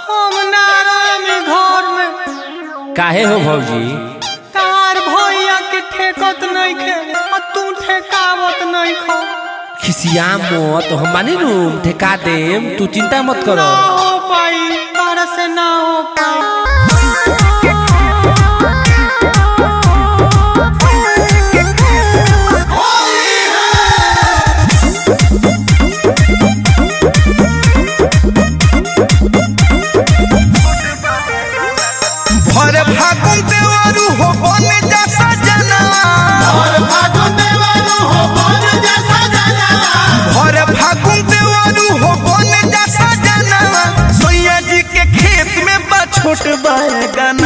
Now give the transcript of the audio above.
हम ना रहमी घर में काहे हो भौजी तार भैया के ठेकत नहीं खे और तू ठेकावत नहीं खो खिसिया मत हम मानी रूम ठेका देम तू चिंता मत करो ना हो पाई तारा से ना हो पाई भर फागुन देवरू हो बने जा सजनवा भर फागुन देवरू हो बने जा सजनवा सोया जी के खेत में बा छोट बैगन